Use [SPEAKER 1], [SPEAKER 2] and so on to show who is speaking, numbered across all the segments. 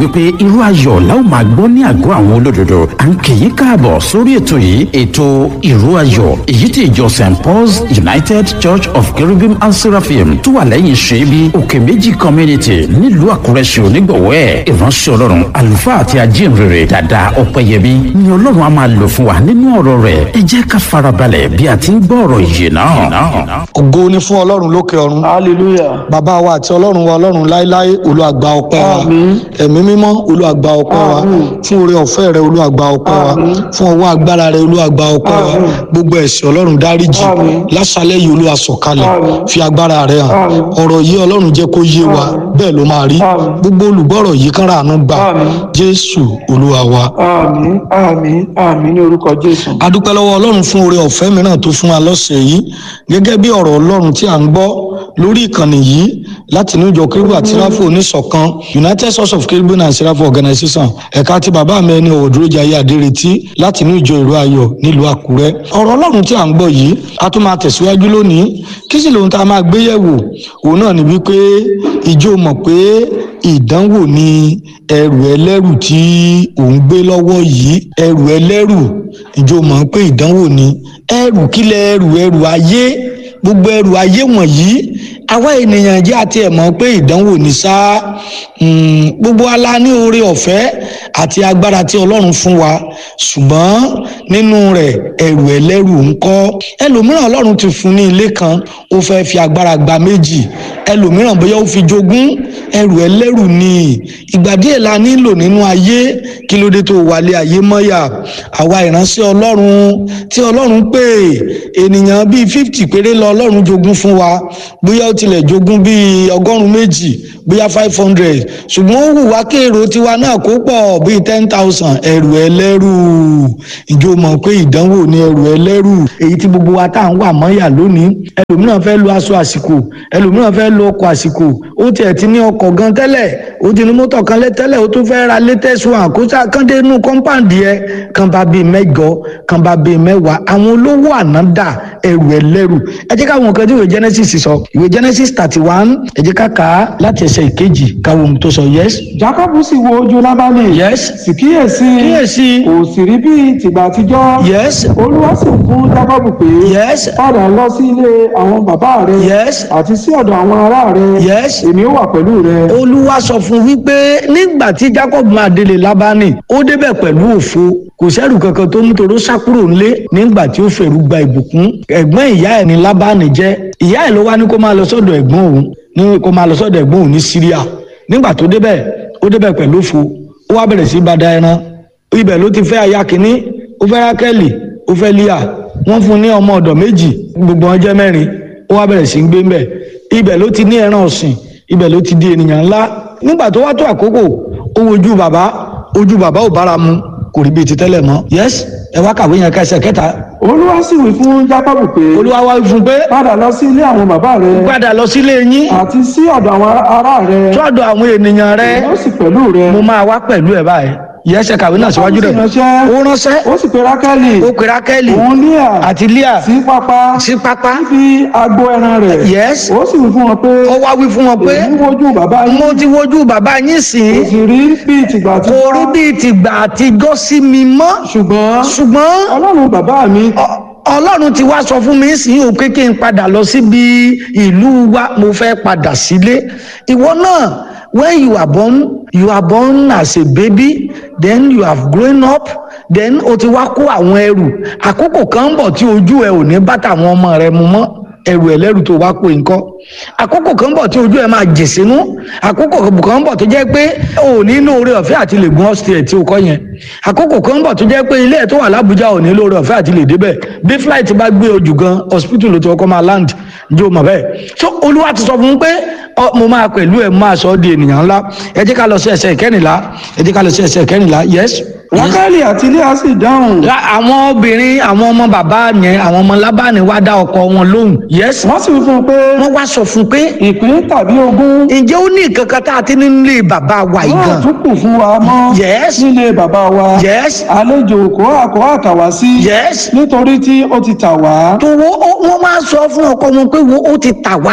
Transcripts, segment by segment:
[SPEAKER 1] wípé irú ayọ̀ la ó máa gbọ́ ní àgọ́ àwọn olódodo à ń kì í káàbọ̀ sórí ètò yìí ètò irú ayọ̀ èyí tí ìjọ st paul's united church of cherubim and seraphim tó wà lẹ́yìn ṣẹ́bi òkè méjì community nílùú àkúrẹ́ ṣe onígbọ̀wọ́ ẹ̀ ìránṣẹ́ ọlọ́run àlùfáà àti ajínrere dada ọ̀pẹ̀yẹmí ni ọlọ́run á máa lò fún wa nínú ọ̀rọ̀ rẹ̀ ẹ jẹ́ ká farabalẹ̀ bí a ti ń gbọ́ ọ̀rọ̀ yìí náà.
[SPEAKER 2] ògo ni fún ọlọ́run lókè ọ̀run
[SPEAKER 3] hallelujah
[SPEAKER 2] bàbá wa àti ọlọ́run wa ọlọ́run láéláé olúàgbà ọpẹ́ wa
[SPEAKER 3] Àmín.
[SPEAKER 2] ẹ̀mí mímọ́ olúàgbà ọpẹ́ wa
[SPEAKER 3] Àmín.
[SPEAKER 2] fún oore ọ̀fẹ́ rẹ olúàgbà ọpẹ́ wa
[SPEAKER 3] Àmín.
[SPEAKER 2] fún ọwọ́ agbára rẹ olúàgbà ọpẹ́ wa
[SPEAKER 3] Àmín.
[SPEAKER 2] gbogbo ẹ̀ṣẹ̀ ọlọ́run dáríjì
[SPEAKER 3] Àmín.
[SPEAKER 2] lásàlẹ̀ yìí olúwa sọ̀kalẹ̀
[SPEAKER 3] Àmín.
[SPEAKER 2] fi agbára rẹ hàn
[SPEAKER 3] Àmín.
[SPEAKER 2] ọ̀rọ̀ yìí ọlọ́run jẹ́ kó yé wa
[SPEAKER 3] Àmín.
[SPEAKER 2] bẹ́ẹ̀ ló máa rí
[SPEAKER 3] Àmín.
[SPEAKER 2] gbogbo olùgbọ́rọ̀ yìí kán ràánú gbà
[SPEAKER 3] Àmín.
[SPEAKER 2] jésù olúwa wa
[SPEAKER 3] àmín àmín àmín ní orúkọ jésù.
[SPEAKER 2] adúpẹ́ lọ́wọ́ ọlọ́run fún oore ọ̀fẹ́ mìíràn tó fún wa lọ́sẹ̀ yìí gẹ́gẹ́ bí ọ̀rọ̀ ọlọ́run tí a ń gbọ́ lórí ìkànnì yìí láti inú ìjọ kérúbù àti ráfò oníṣọ̀kan united source of kérúbù and seraphim organization ẹ̀ka tí bàbá mi ẹni ọ̀dúrójayé adéretí láti inú ìjọ ìró ayọ̀ nílùú àkúrẹ́ ọ̀rọ̀ ọlọ́run tí a ń gbọ́ yìí a tún máa tẹ̀síwájú lónìí kí sì lóhun tá a máa gbé yẹ̀wò òun náà ni wípé ìjọ mọ̀ pé ìdánwò ni ẹrù ẹlẹ́rù tí ò ń gbé lọ́wọ́ yìí ẹrù ẹlẹ́rù ìjọ mọ̀ pé ìdánwò ni ẹrù kílẹ̀ ẹrù ẹrù ayé gbogbo ẹrù ayé wọ̀nyí àwa ènìyàn jẹ́ àti ẹ̀ mọ̀ pé ìdánwò ní sá Mm, gbogbo ala ní oore ọ̀fẹ́ àti agbára tí ọlọ́run fún wa ṣùgbọ́n nínú rẹ̀ ẹrù ẹlẹ́rù ń kọ́ ẹlòmíràn ọlọ́run ti fún ní ilé kan ó fẹ́ fi agbára gba méjì ẹlòmíràn bóyá ó fi jogún ẹrù ẹlẹ́rù ni ìgbà díẹ̀ la nílò nínú ayé kí ló dé tó wálé ayé mọ́yà àwa ìránṣẹ́ ọlọ́run tí ọlọ́run pè ènìyàn bíi fifty péré lọ ọlọ́run jogún fún wa bóyá ó tilẹ̀ jogún bíi ọgọ́rùn-ún méjì bóyá five hundred ṣùgbọ́n ó wù wá kéèrò tiwa náà kó pọ̀ bíi ten thousand ẹrù ẹlẹ́rù ìjọ mọ̀ pé ìdánwò ni ẹrù ẹlẹ́rù èyí tí gbogbo wa tá à ń wà mọ́yà lónìí ẹlòmíràn fẹ́ lo aṣọ àsìkò ẹlòmíràn fẹ́ lo ọkọ̀ àsìkò ó tiẹ̀ ti ní ọkọ̀ gan tẹ́lẹ̀ ó ti ní mọ́tò kan lé tẹ́lẹ̀ ó tún fẹ́ ra latest one kó sá kán dé inú compound yẹ kan bá bíi mẹ́jọ kan bá bíi mẹ́wàá àwọn olówó àná dà ẹrù ẹlẹ́rù ẹ jẹ́ káwọn nǹkan tí ìwé Genesis sọ ìwé Genesis thirty one ẹ jẹ́ ká kà á láti ẹsẹ̀ ìkejì káwọn ohun tó sọ yes
[SPEAKER 3] jacob sì wo ojú lábánì.
[SPEAKER 2] yes
[SPEAKER 3] sì kíyèsí.
[SPEAKER 2] kíyèsí
[SPEAKER 3] kò sì rí bí tìgbà àtijọ́.
[SPEAKER 2] yes
[SPEAKER 3] olúwa sì fún jacob pé.
[SPEAKER 2] yes
[SPEAKER 3] padà lọ sí ilé àwọn bàbá rẹ.
[SPEAKER 2] yes
[SPEAKER 3] àti sí ọ̀dọ̀ àwọn ará rẹ.
[SPEAKER 2] yes
[SPEAKER 3] èmi ó wà pẹ̀lú rẹ.
[SPEAKER 2] olúwa sọ fún wípé nígbà tí jacob máa délé lábánì ó débẹ̀ pẹ̀lú òfo kò sẹ́rù kankan tó mú toró sá kúrò ńlé nígbà tí ó fẹ̀rù gba ìbùkún ẹ̀gbọ́n ìyá ẹ̀ ní lábánì jẹ́ ìyá ẹ̀ ló wá ní kó máa lọ sọ́dọ̀ ẹ̀gbọ́n òun ní kó máa lọ sọ́dọ̀ ẹ̀gbọ́n òun ní síríà nígbà tó débẹ̀ ó débẹ̀ pẹ̀lú òfo ó wá bẹ̀rẹ̀ sí bá da ẹran ibẹ̀ ló ti fẹ́ aya kìíní ó fẹ́ rákẹ́lì ó fẹ́ líà wọ́n fún un ní ọmọ ọ̀dọ̀ méjì gbogbo wọn jẹ́ mẹ́rin ó wá bẹ̀rẹ̀ sí ń gbé ńbẹ̀ ibẹ̀ ló ti ní ẹran ọ̀sìn ibẹ̀ ló ti di ènìyàn ńlá nígbà tó wá tó àkókò ó wojú bàbá ojú bàbá ò bára mu kò rí bíi ti tẹ́lẹ̀ mọ́ yes ẹ wá kàwé yẹn kẹsẹ̀ kẹta
[SPEAKER 3] olúwa sì wí fún jacob pé.
[SPEAKER 2] olúwa wá fún un pé
[SPEAKER 3] padà lọ sí ilé àwọn bàbá rẹ.
[SPEAKER 2] padà lọ sílé yín
[SPEAKER 3] àti sí ọ̀dọ̀ àwọn ará rẹ.
[SPEAKER 2] tọ́dọ̀ àwọn ènìyàn rẹ
[SPEAKER 3] ó sì pẹ̀lú rẹ.
[SPEAKER 2] mo máa wá pẹ̀lú ẹ̀ báyìí yẹsẹ̀ kàwé náà síwájú rẹ̀
[SPEAKER 3] ó sì ránṣẹ́.
[SPEAKER 2] ó ránṣẹ́
[SPEAKER 3] ó sì pe rákẹ́lì.
[SPEAKER 2] ó pe rákẹ́lì
[SPEAKER 3] òun líà.
[SPEAKER 2] àti líà
[SPEAKER 3] sí pápá.
[SPEAKER 2] sí pápá
[SPEAKER 3] fi agbo ẹran rẹ̀.
[SPEAKER 2] yes
[SPEAKER 3] ó sì wí fún wọn pé.
[SPEAKER 2] ó wá wí fún wọn pé
[SPEAKER 3] èmi wojú bàbá yín.
[SPEAKER 2] mo ti wojú bàbá yín sìn
[SPEAKER 3] kò sì rí bíi tìgbà tí.
[SPEAKER 2] kò rí bíi tìgbà àtijọ́ sí mi mọ́
[SPEAKER 3] ṣùgbọ́n
[SPEAKER 2] ṣùgbọ́n
[SPEAKER 3] ọlọ́run bàbá mi.
[SPEAKER 2] Ọ- ọlọ́run ti wá sọ fún mi sí o pé kí n padà lọ síbi ìlú wa mo fẹ́ padà sílé ìwọ náà when you are born you are born as a baby then you have grown up then o ti wá kó àwọn ẹrù àkókò kan ń bọ̀ tí ojú ẹ ò ní bá tàwọn ọmọ rẹ mu mọ́ ẹrù ẹlẹ́rù tó wá kó nǹkan àkókò kan ń bọ̀ tí ojú ẹ máa jè sínú àkókò kan ń bọ̀ tó jẹ́ pé o ò ní lóore ọ̀fẹ́ àti lè gun ọ́sítẹ̀ tí o kọ́ yẹn àkókò kan ń bọ̀ tó jẹ́ pé ilé ẹ̀ tó wà lábújá ò ní lóore ọ̀fẹ́ àti lè débẹ̀ bí flight bá gbé ojú gan hospital ló ti kọ́kọ́ máa land jó mọ̀ bẹ́ẹ̀ so olúwa ti sọ fún un pé ọ, mo máa pẹ̀lú ẹ̀ máa sọ ọ́ di ènìyàn ńlá ẹ jẹ́ ká lọ sí ẹsẹ̀ kẹrìnlá ẹ jẹ́ ká lọ sí ẹsẹ̀ kẹrìnlá yes.
[SPEAKER 3] rákẹ́lì àti líà sì dáhùn.
[SPEAKER 2] Ra- àwọn obìnrin àwọn ọmọ bàbá yẹn àwọn ọmọ lábàánì wá dá ọkọ wọn lóhùn yes
[SPEAKER 3] wọ́n sì wí fún un pé.
[SPEAKER 2] wọ́n wá sọ fún un pé
[SPEAKER 3] ìpín tàbí ogún.
[SPEAKER 2] ǹjẹ́ ó ní nǹkan kan tá a ti ní nílé bàbá wa yìí
[SPEAKER 3] wọ́n
[SPEAKER 2] gan
[SPEAKER 3] tún kù fún wa mọ́.
[SPEAKER 2] Yes.
[SPEAKER 3] nílé bàbá wa.
[SPEAKER 2] yes
[SPEAKER 3] àlejò kó àkó àtàwá sí.
[SPEAKER 2] yes
[SPEAKER 3] nítorí tí ó ti tà wá.
[SPEAKER 2] tó wo ó- wọ́n máa sọ fún ọkọ wọn pé wo ó ti tà wá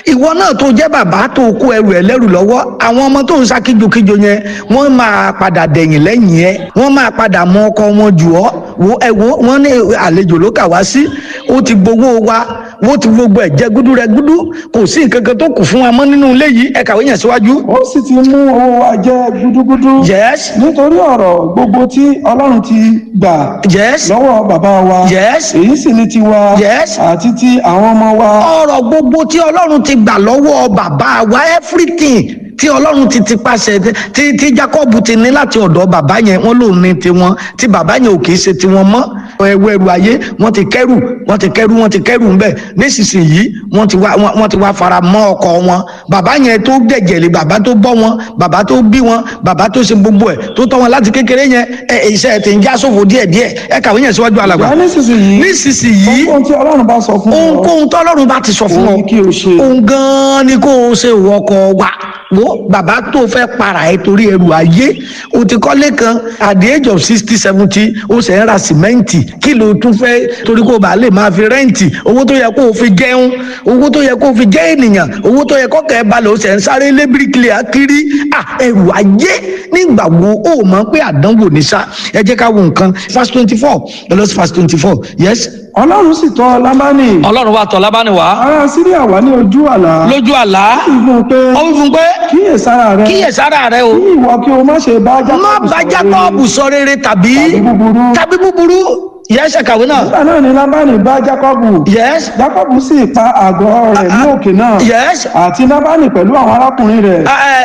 [SPEAKER 2] ìwọ náà tó jẹ́ bàbá tó kó ẹrù ẹ lẹ́rù lọ́wọ́ àwọn ọmọ tó ń sá kíjokíjo yẹn wọ́n máa padà dẹ̀yìn lẹ́yìn ẹ wọ́n máa padà mọ ọkọ wọn jù ọ́ wo ẹ wo wọ́n ní àlejò ló kà wá sí ó ti gbowó wa wọ́n ti gbogbo ẹ̀ jẹ́ gúdú rẹ gúdú kò sí nǹkan kan tó kù fún wa mọ́ nínú ilé yìí ẹ kàwé yẹn síwájú.
[SPEAKER 3] ó sì ti mú owó wa jẹ gúdúgúdú
[SPEAKER 2] yes
[SPEAKER 3] nítorí ọ̀rọ̀ gbogbo tí ọlọ́run ti gbà
[SPEAKER 2] yes
[SPEAKER 3] lọ́wọ́ bàbá wa
[SPEAKER 2] yes
[SPEAKER 3] èyí sì ni tiwa
[SPEAKER 2] Yes.
[SPEAKER 3] àti ti àwọn ọmọ wa
[SPEAKER 2] ọ̀rọ̀ gbogbo tí ọlọ́run ti gbà lọ́wọ́ bàbá wa everything tí ọlọ́run ti ti pàṣẹ tí tí jacob ti ní láti ọ̀dọ̀ bàbá yẹn wọ́n lòun ní tiwọn tí bàbá yẹn ò kì í ṣe tiwọn mọ́ ẹwọ́ ẹrù ayé wọ́n ti kẹ́rù wọ́n ti kẹ́rù wọ́n ti kẹ́rù ńbẹ̀ nísinsìnyí wọ́n ti wá wọ́n wọ́n ti wá fara mọ́ ọkọ wọn bàbá yẹn tó dẹ̀jẹ̀lẹ̀ bàbá tó bọ́ wọn bàbá tó bí wọn bàbá tó ṣe gbogbo ẹ̀ tó tọ́ wọn láti kékeré yẹn ẹ ẹ, iṣẹ́ ẹ̀ ti ń já sófo díẹ̀díẹ̀ ẹ kàwé yẹn síwájú alàgbà
[SPEAKER 3] ìyá nísinsìnyí
[SPEAKER 2] nísinsìnyí
[SPEAKER 3] ohun tí ọlọ́run bá sọ fún ọ
[SPEAKER 2] ohunkóhun tọ́lọ́run bá ti sọ fún ọ
[SPEAKER 3] òun ni kí o ṣe
[SPEAKER 2] òun gan-an ni kó o ṣe ìwọkọ̀ wa wo bàbá tó fẹ́ para ẹ torí ẹrù ayé o ti kọ́lé kan at the age of sixty seventy o ṣe ń ra sìmẹ́ǹtì kí ló tún fẹ́ torí kó o bá lè máa fi rẹ́ǹtì owó tó yẹ kó o fi jẹun owó tó yẹ kó o fi jẹ́ ènìyàn owó tó yẹ kó kẹ́ ẹ balẹ̀ o ṣe ń sáré lé bíríkìlì akiri ah ẹrù ayé nígbà wo o mọ̀ pé àdánwò ní sá ẹ jẹ́ ká wo nǹkan verse twenty four ẹ lọ sí verse twenty four yes
[SPEAKER 3] ọlọ́run sì tọ̀ lábánì
[SPEAKER 2] ọlọ́run wa tọ̀ lábáni wá
[SPEAKER 3] ará síríà wà ní ojú àlá
[SPEAKER 2] lójú àlá
[SPEAKER 3] sì fún un pé
[SPEAKER 2] ó wí fún pé
[SPEAKER 3] kíyèsára rẹ
[SPEAKER 2] kíyèsára rẹ o
[SPEAKER 3] kí ìwọ kí o má ṣe bá
[SPEAKER 2] má bá jákọ́ọ̀bù sọ rere tàbí
[SPEAKER 3] tàbí búburú
[SPEAKER 2] tàbí búburú yẹ́sẹ̀ kàwé náà
[SPEAKER 3] nígbà náà ni lábánì bá jákọ́bù
[SPEAKER 2] yẹ́s
[SPEAKER 3] jákọ́bù sì pa àgọ́ rẹ̀ ní òkè náà
[SPEAKER 2] yẹ́s
[SPEAKER 3] àti lábánì pẹ̀lú àwọn arákùnrin rẹ̀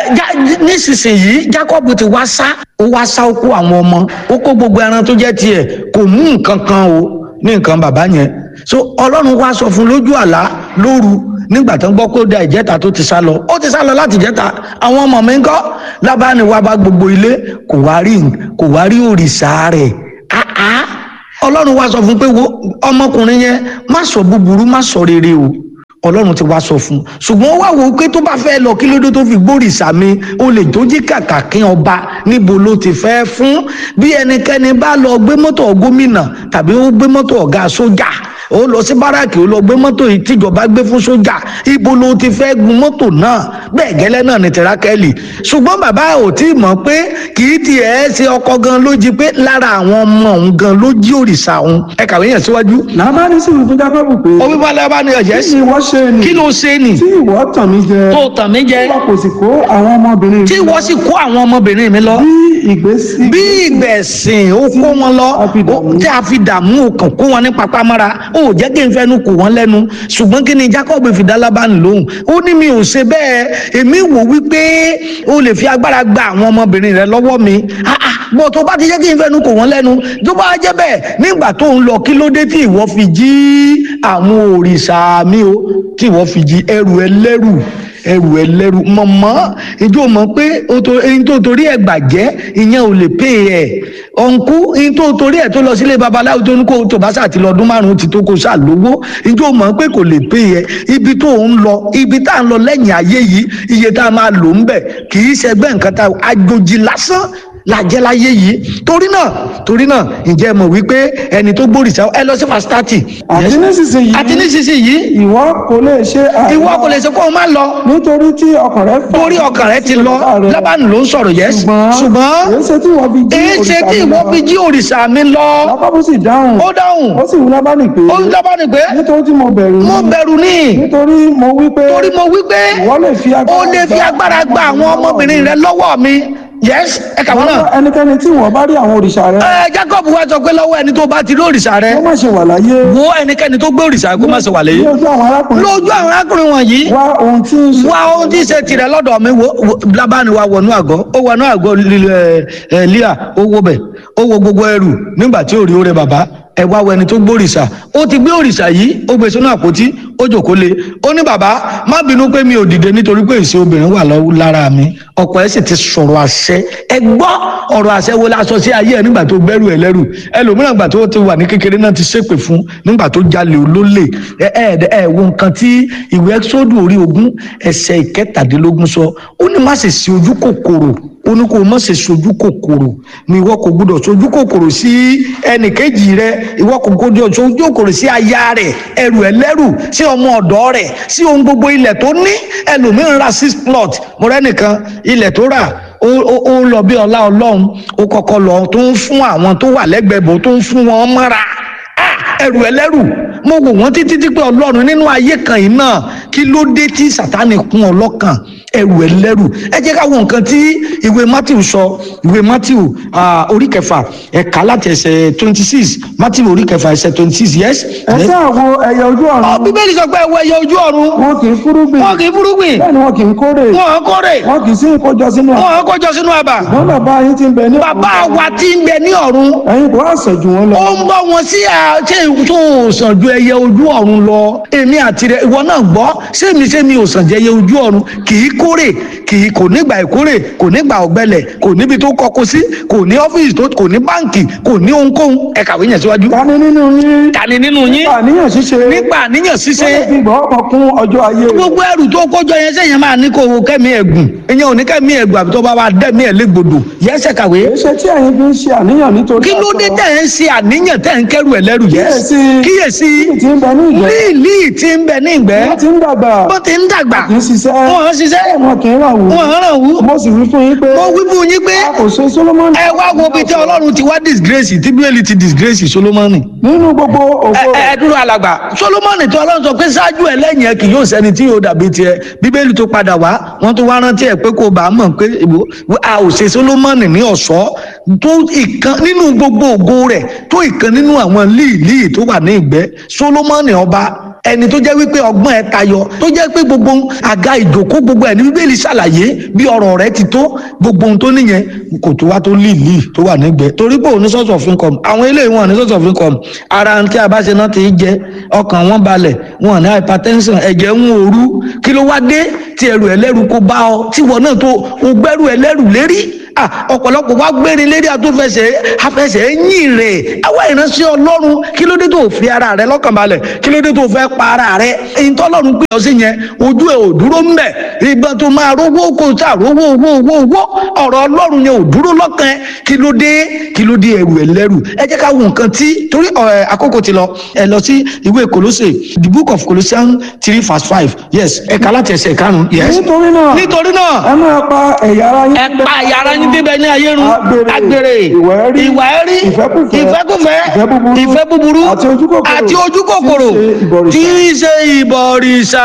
[SPEAKER 2] nísinsìnyí jákọ́ọ̀bù ti wá sá ó wá sá ó kó àwọn ọmọ ó kó gbogbo ẹran tó jẹ́ tiẹ̀ kò mú nǹkan kan o ní nǹkan bàbá yẹn so ọlọ́run wá sọ fún lójú àlá lóru nígbà tó ń gbọ́ kó da ìjẹta tó ti sá lọ ó ti sá lọ láti ìjẹta àwọn ọmọ mi ń kọ́ lábáni wá bá gbogbo ilé kò wá rí kò wá rí òrìṣà rẹ̀ ah ah ọlọ́run wá sọ fún pé wo ọmọkùnrin yẹn má sọ búburú má sọ rere o ọlọ́run ti wá sọ fún un ṣùgbọ́n ó wá wò ó pé tó bá fẹ́ lọ kí ló dé tó fi gbórìṣà mi ó lè tó jí kàkà kí ọba níbo ló ti fẹ́ fún bí ẹnikẹ́ni bá lọ gbé mọ́tò gómìnà tàbí ó gbé mọ́tò ọ̀gá sójà ó lọ sí báràkì ó lọ gbé mọ́tò yìí tíjọba gbé fún sójà ibo ló ti fẹ́ gun mọ́tò náà bẹ́ẹ̀ gẹ́lẹ́ náà ni tìrákẹ́lì ṣùgbọ́n bàbá ò tí ì mọ̀ pé kì í tiẹ̀ ṣe ọkọ gan ló jí pé lára àwọn ọmọ òun gan ló jí òrìṣà òun ẹ kàwé yẹn síwájú.
[SPEAKER 3] lábánì sì wí fún jákọ́bù pé
[SPEAKER 2] ó wípé alẹ́ bá ní ọ̀jẹ́
[SPEAKER 3] kí ni ìwọ ṣe nì
[SPEAKER 2] kí ló ṣe nì
[SPEAKER 3] tí ìwọ tàn mí jẹ
[SPEAKER 2] tó tàn mí jẹ
[SPEAKER 3] ìwọ kò sì kó àwọn ọmọbìnrin
[SPEAKER 2] tí wọ́n sì kó àwọn ọmọbìnrin mi lọ
[SPEAKER 3] bí ìgbésí
[SPEAKER 2] bí ìgbẹ̀sìn ó kó wọn lọ
[SPEAKER 3] a fi dààmú.
[SPEAKER 2] ó- tí a fi dààmú òkàn kó wọn ní papámọ́ra ó jẹ́ kí n fẹ́nu kò wọ́n lẹ́nu ṣùgbọ́n kí ni Jacob fi dá Lábánì lóhùn ó ní mi ò ṣe bẹ́ẹ̀ èmi wò wípé o lè fi agbára gba àwọn ọmọbìnrin rẹ lọ́wọ́ mi Ah, ah, bó tó bá ti jẹ́ kí n fẹ́nu kò wọ́n lẹ́nu tó bá jẹ́ bẹ́ẹ̀ nígbà tó ń lọ kí ló dé tí ìwọ fi jí àwọn òrìṣà mi o tí ìwọ fi jí ẹrù ẹlẹ́rù ẹrù ẹlẹ́rù mọ̀mọ́ ìjọ mọ̀ pé o to- eyín tó torí ẹ̀ gbàjẹ́ ìyẹn ò lè pè ẹ̀ ọ̀nkú eyín tó torí ẹ̀ tó lọ sílé babaláwo tó ní kó tó bá sà ti lọ ọdún márùn-ún ti tó kó sà lówó ìjọ mọ̀ pé kò lè pè ẹ̀ ibi tó ń lọ ibi tá à ń lọ lẹ́yìn ayé yìí iye tá a máa lò ń bẹ̀ kì í ṣẹgbẹ́ nǹkan tá àjòjì lásán làjẹ́ láyé yìí torí náà torí náà ǹjẹ́ ẹ mọ̀ wípé ẹni tó gbòrìṣà ẹ lọ sí fásitì
[SPEAKER 3] àti nísinsìnyí
[SPEAKER 2] àti nísinsìnyí
[SPEAKER 3] ìwọ kò lè ṣe àìlọ
[SPEAKER 2] ìwọ kò lè ṣe kó o má lọ
[SPEAKER 3] nítorí tí ọkàn rẹ fà
[SPEAKER 2] torí ọkàn rẹ ti lọ lábàánù ló ń sọ̀rọ̀ yẹs ṣùgbọ́n
[SPEAKER 3] èyí ṣe tí ìwọ fi jí
[SPEAKER 2] èyí ṣe tí ìwọ fi jí òrìṣà mi lọ
[SPEAKER 3] lábábù sì dáhùn
[SPEAKER 2] ó dáhùn
[SPEAKER 3] ó sì wí lábánì pé
[SPEAKER 2] ó ń lábàánù pé
[SPEAKER 3] nítorí tí mo bẹ̀rù
[SPEAKER 2] mo
[SPEAKER 3] yín,
[SPEAKER 2] bẹ̀rù ní
[SPEAKER 3] nítorí mo wí pé
[SPEAKER 2] torí mo wí pé
[SPEAKER 3] ìwọ lè fi
[SPEAKER 2] ó lè fi agbára gba àwọn ọmọbìnrin rẹ lọ́wọ́ mi yẹs ẹ kà wọ́n náà
[SPEAKER 3] ẹnikẹ́ni tí ìwọ bá rí àwọn òrìṣà rẹ
[SPEAKER 2] ẹ Jacob wá sọ pé lọ́wọ́ ẹni tó bá ti rí òrìṣà rẹ
[SPEAKER 3] kó má ṣe wà láyé
[SPEAKER 2] wo ẹnikẹ́ni tó gbé òrìṣà kó má ṣe wà
[SPEAKER 3] ní
[SPEAKER 2] lẹ́yìn
[SPEAKER 3] ojú àwọn arákùnrin
[SPEAKER 2] lójú àwọn arákùnrin wọ̀nyí
[SPEAKER 3] wá ohun tí ń ṣe
[SPEAKER 2] wá ohun tí ń ṣe tirẹ̀ lọ́dọ̀ mi wo wo- Lábánì wa wọnú àgọ́ ó wọnú àgọ́ lílẹ̀ ẹ̀ líà ó wo bẹ̀ ó wo gbogbo ẹrù nígbà tí ò rí oore bàbá ẹ wá wẹni tó gbé òrìṣà ó ti gbé òrìṣà yìí ó gbé sínú àpótí ó jòkó lé ó ní bàbá má bínú pé mi ò dìde nítorí pé ìṣe obìnrin wà lọ́wọ́ lára mi ọkọ ẹ sì ti sọ̀rọ̀ àṣẹ ẹ gbọ́ ọ̀rọ̀ àṣẹ wo la sọ sí ayé ẹ nígbà tó gbẹ́rù ẹ lẹ́rù ẹlòmíràn gbà tó ti wà ní kékeré náà ti ṣépè fún nígbà tó jalè olólè ẹ ẹ ẹ wo nǹkan tí ìwé ẹ́sọ́dù orí ogún ẹsẹ̀ ìkẹtàdínlógún sọ ó ní má sì sí ojú kòkòrò ó ní kó o má ṣe sojú kòkòrò ni ìwọ kò gbọdọ̀ sojú kòkòrò sí ẹnìkejì rẹ ìwọ kò gbọdọ̀ sojú kòkòrò sí aya rẹ ẹrù ẹlẹ́rù sí ọmọ ọ̀dọ́ rẹ sí ohun gbogbo ilẹ̀ tó ní ẹlòmíràn ra six plot mo rẹ́ nìkan ilẹ̀ tó rà ó ó- ó lọ bí ọlá ọlọ́run ó kọ́kọ́ lọ tó ń fún àwọn tó wà lẹ́gbẹ̀ẹ́ bò tó ń fún wọn mọ́ra Ah, ẹrù ẹlẹ́rù mo wò wọ́n títí tí pé ọlọ́run nínú ayé kan yìí náà kí ló dé tí sátánì kún ọlọ́kàn ẹrù ẹlẹ́rù ẹ jẹ́ ká wo nǹkan tí ìwé matthew sọ ìwé matthew ah, orí kẹfà ẹ̀ka láti ẹsẹ̀ twenty six matthew orí kẹfà ẹsẹ̀ twenty six yes.
[SPEAKER 3] ẹ sáà wo ẹyẹ ojú
[SPEAKER 2] ọ
[SPEAKER 3] ọ̀run
[SPEAKER 2] bíbélì sọ pé ẹwọ ẹyẹ ojú ọ̀run
[SPEAKER 3] wọn kì í fúrúgbìn
[SPEAKER 2] wọn kì í fúrúgbìn
[SPEAKER 3] bẹ́ẹ̀ ni wọn kì í kórè
[SPEAKER 2] wọn ò kórè
[SPEAKER 3] wọn kì í sí ìkójọ sínú
[SPEAKER 2] wọn ò kójọ sínú àbà
[SPEAKER 3] wọn bàbá yín ti ń bẹ ní
[SPEAKER 2] bàbá wa ti ń bẹ ní ọ̀run
[SPEAKER 3] ẹ̀yin kò wá sàn jù wọn lọ
[SPEAKER 2] ó ń bọ́ wọn sí àṣẹ tó o sàn ju ẹyẹ ojú ọ̀run lọ èmi àti rẹ ìwọ náà gbọ́ sẹ́mi sẹ́mi ò sàn ju ẹyẹ ojú ọ̀run kì í kórè kì í kò nígbà ìkórè kò nígbà ọ̀gbẹlẹ̀ kò níbi tó kọkọ sí kò ní ọ́fíìsì tó kò ní báǹkì kò ní ohunkóhun ẹ kàwé yẹn síwájú.
[SPEAKER 3] tani nínú yín
[SPEAKER 2] ta ni nínú yín
[SPEAKER 3] àníyàn ṣíṣe
[SPEAKER 2] nípa àníyàn ṣíṣe
[SPEAKER 3] wọ́n lè fi gbọ́ ọkàn kún ọjọ́ ayé rẹ̀.
[SPEAKER 2] gbogbo ẹrù tó kójọ yẹn sẹ́yìn máa ní kó o kẹ́mi ẹ̀gùn ìyẹn ò ní kẹ́mi ẹ̀gùn àbí tó bá wà dẹ́mi ẹ̀ légbodò yẹ́sẹ̀ kàwé
[SPEAKER 3] èṣe tí ẹ̀yin fi ń ṣe àníyàn nítorí
[SPEAKER 2] kí ló dé
[SPEAKER 3] aṣọ.
[SPEAKER 2] tẹ̀ ń ṣe àníyàn tẹ̀ ń kẹ́rù ẹ̀ lẹ́rù yẹn
[SPEAKER 3] Kíyèsí.
[SPEAKER 2] kíyèsí
[SPEAKER 3] Líì tí ń bẹ ní ìgbẹ́
[SPEAKER 2] líìlì tí ń bẹ ní ìgbẹ́
[SPEAKER 3] wọ́n ti ń dàgbà
[SPEAKER 2] bó ti ń dàgbà
[SPEAKER 3] kì í ṣiṣẹ́
[SPEAKER 2] wọn ń ṣiṣẹ́
[SPEAKER 3] wọn kì í rà wù
[SPEAKER 2] wọn ń ràn wú
[SPEAKER 3] mo sì wí fún yín pé
[SPEAKER 2] mo wí fún yín pé
[SPEAKER 3] a kò ṣe Solomoni
[SPEAKER 2] ẹ wá wo bí tí ọlọ́run ti wá disgrace tí bíbélì ti disgrace solomoni
[SPEAKER 3] nínú gbogbo ògo
[SPEAKER 2] ẹ
[SPEAKER 3] rẹ̀
[SPEAKER 2] ẹ dúró alàgbà solomoni tí ọlọ́run sọ pé ṣáájú ẹ lẹ́yìn ẹ kì yóò sẹ́ni tí yóò dàbí tiẹ̀ bíbélì tó padà wá wọ́n tún wá rántí ẹ pé kò bá mọ̀ pé ìwọ- a ò ṣe solomoni ní ọ̀ṣọ́ tó ìkan nínú gbogbo ògo rẹ̀ tó ìkan nínú àwọn líìlíì tó wà ní ìgbẹ́ solomoni ọba ẹni tó jẹ́ wípé ọgbọ́n ẹ tayọ tó jẹ́ pé gbogbo àga ìjòkó gbogbo ẹ̀ ní bíbélì ṣàlàyé bí ọ̀rọ̀ rẹ̀ ti tó gbogbo ohun tó níyẹn kò tó wá tó líìlíì tó wà nígbẹ́ torí pé òun ní source of income àwọn eléyìí wọn ní source of income ara tí a bá ṣe náà ti jẹ ọkàn wọn balẹ̀ wọn ní hypertension ẹ̀jẹ̀ ń òru kí ló wá dé tí ẹrù ẹlẹ́rù kó bá ọ tí wọn náà tó o gbẹ́rù ẹlẹ́rù lérí ah ọ̀pọ̀lọpọ̀ wá gbérin lérí àtúnfẹsẹ̀ afẹsẹ̀ yìn rẹ̀ àwa ìránṣẹ́ ọlọ́run kí ló dé tó fi ara rẹ lọ́kàn balẹ̀ kí ló dé tó fẹ́ pa ara rẹ èyí tó ọlọ́run pè ọ́ sí yẹn ojú ẹ̀ ò dúró mbẹ̀ ìgbà tó máa rówó kó sá rówó owó owó owó ọ̀rọ̀ ọlọ́run yẹn ò dúró lọ́kàn ẹ kí ló dé kí ló dé ẹrù ẹlẹ́rù ẹ jẹ́ ká wo nǹkan tí torí ọ̀, àkókò ti lọ ẹ lọ sí ìwé Kólósè the book of Colossians three verse five yes ẹ̀ka láti ẹsẹ̀ karùn-ún yes
[SPEAKER 3] nítorí náà
[SPEAKER 2] nítorí náà
[SPEAKER 3] ẹ máa pa ẹ̀yà ara yín
[SPEAKER 2] ẹ pa yàrá yín bíbẹ ní ayé run
[SPEAKER 3] Agbèrè,
[SPEAKER 2] agbèrè
[SPEAKER 3] ìwà ẹ̀rí,
[SPEAKER 2] ìwà ẹ̀rí
[SPEAKER 3] ìfẹ́kùfẹ́,
[SPEAKER 2] ìfẹ́kùfẹ́
[SPEAKER 3] ìfẹ́ búburú,
[SPEAKER 2] ìfẹ́ búburú
[SPEAKER 3] àti ojú kòkòrò,
[SPEAKER 2] àti ojú kòkòrò
[SPEAKER 3] tí
[SPEAKER 2] tí
[SPEAKER 3] í
[SPEAKER 2] í ṣe ìbọ̀rìṣà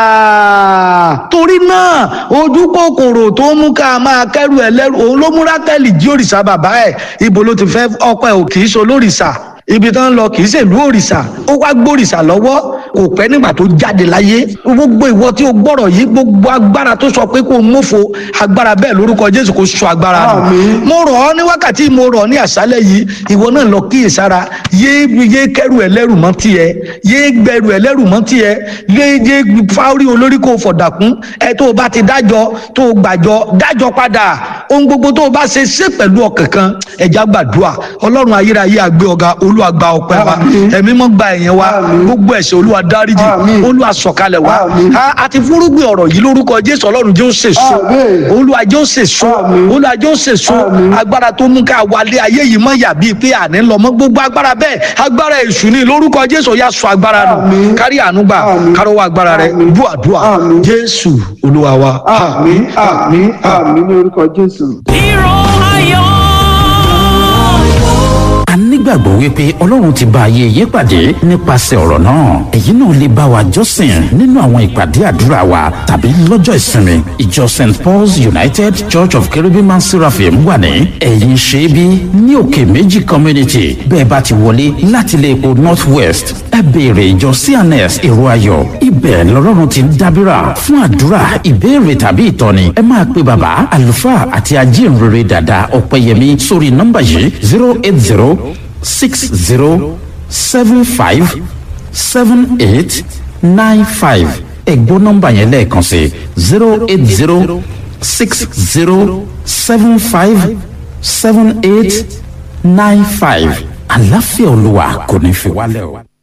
[SPEAKER 2] torí náà ojú kòkòrò tó mú ká máa kẹ́rù ẹlẹ́rù òun ló mú rákẹ́lì jí òrìṣà bàbá ẹ̀ ibo ló ti fẹ́ ọkọ ẹ̀ ò kì í ṣe olórìṣà ibi tán ń lọ kì í ṣèlú òrìṣà ó wá gbórìṣà lọ́wọ́ kò pẹ́ nígbà tó jáde láyé gbogbo ìwọ tí o gbọ́rọ̀ yìí gbogbo agbára tó sọ pé kó o mófo agbára bẹ́ẹ̀ lórúkọ jésù kó sọ agbára nù
[SPEAKER 3] Àmín.
[SPEAKER 2] mo rọ̀ ọ́ ní wákàtí mo rọ̀ ọ́ ní àṣálẹ̀ yìí ìwọ náà lọ kíyè sára yé yé kẹ́rù ẹlẹ́rù mọ́ tiẹ̀ yé gbẹrù ẹlẹ́rù mọ́ tiẹ̀ yé yé fáwọ́rí olórí kò fọ̀dàkún ẹ tó o bá ti dájọ́ tó o gbàjọ́ dájọ́ padà ohun gbogbo tó o bá ṣe ṣe pẹ̀lú ọkàn kan ẹ̀já gbàdúrà ọlọ́run ayérayé àgbẹ̀ ọ̀gá olúwa gba ọpẹ́ wa
[SPEAKER 3] Àmín.
[SPEAKER 2] ẹ̀mí mọ́ gba ẹ̀yẹn wa
[SPEAKER 3] Àmín.
[SPEAKER 2] gbogbo ẹ̀ṣẹ̀ olúwa dáríjì
[SPEAKER 3] Àmín.
[SPEAKER 2] olúwa sọ̀kalẹ̀ wa
[SPEAKER 3] Àmín.
[SPEAKER 2] A- àti fúrúgbìn ọ̀rọ̀ yìí lórúkọ jésù ọlọ́run jẹ́ ó sèso
[SPEAKER 3] Àmín.
[SPEAKER 2] olúwa jẹ́ ó sèso
[SPEAKER 3] Àmín.
[SPEAKER 2] olúwa jẹ́ ó sèso
[SPEAKER 3] Àmín.
[SPEAKER 2] agbára tó mú ká wálé ayé yìí mọ́ yà bíi pé àní lọ mọ́ gbogbo agbára bẹ́ẹ̀ agbára èṣù ni lórúkọ jésù ó yá sọ agbára nù
[SPEAKER 3] Àmín.
[SPEAKER 2] kárí àánú gbà
[SPEAKER 3] Àmín.
[SPEAKER 2] kárọwọ́ agbára rẹ
[SPEAKER 3] Àmín.
[SPEAKER 2] bú àdúrà
[SPEAKER 3] Àmín.
[SPEAKER 2] jésù olúwa wa.
[SPEAKER 3] àmín àmín àmín ní orúkọ jésù.
[SPEAKER 4] Hero ayọ̀.
[SPEAKER 1] a nígbàgbọ́ wípé ọlọ́run ti bá ayé yé pàdé nípasẹ̀ ọ̀rọ̀ náà èyí náà lè bá wa jọ́sìn nínú àwọn ìpàdé àdúrà wa tàbí lọ́jọ́ ìsinmi ìjọ st paul's united church of cherubim and seraphim wà ní ẹ̀yìn ṣẹ́bí ní òkè méjì community bẹ́ẹ̀ bá ti wọlé láti ilé epo north west ẹ béèrè ìjọ cns èrò ayọ̀ ibẹ̀ lọ́lọ́run ti ń dábìrà fún àdúrà ìbéèrè tàbí ìtọ́ni ẹ máa pe bàbá àlùfáà àti ajínrere dàda ọ̀pẹ̀yẹmí sórí nọ́mbà yìí zero eight zero six zero seven five seven eight nine five ẹ̀gbọ́n nọ́mbà yẹn lẹ́ẹ̀kan sí zero eight zero six zero seven five seven eight nine five àlàáfíà olúwa kò ní fi wálẹ̀ o.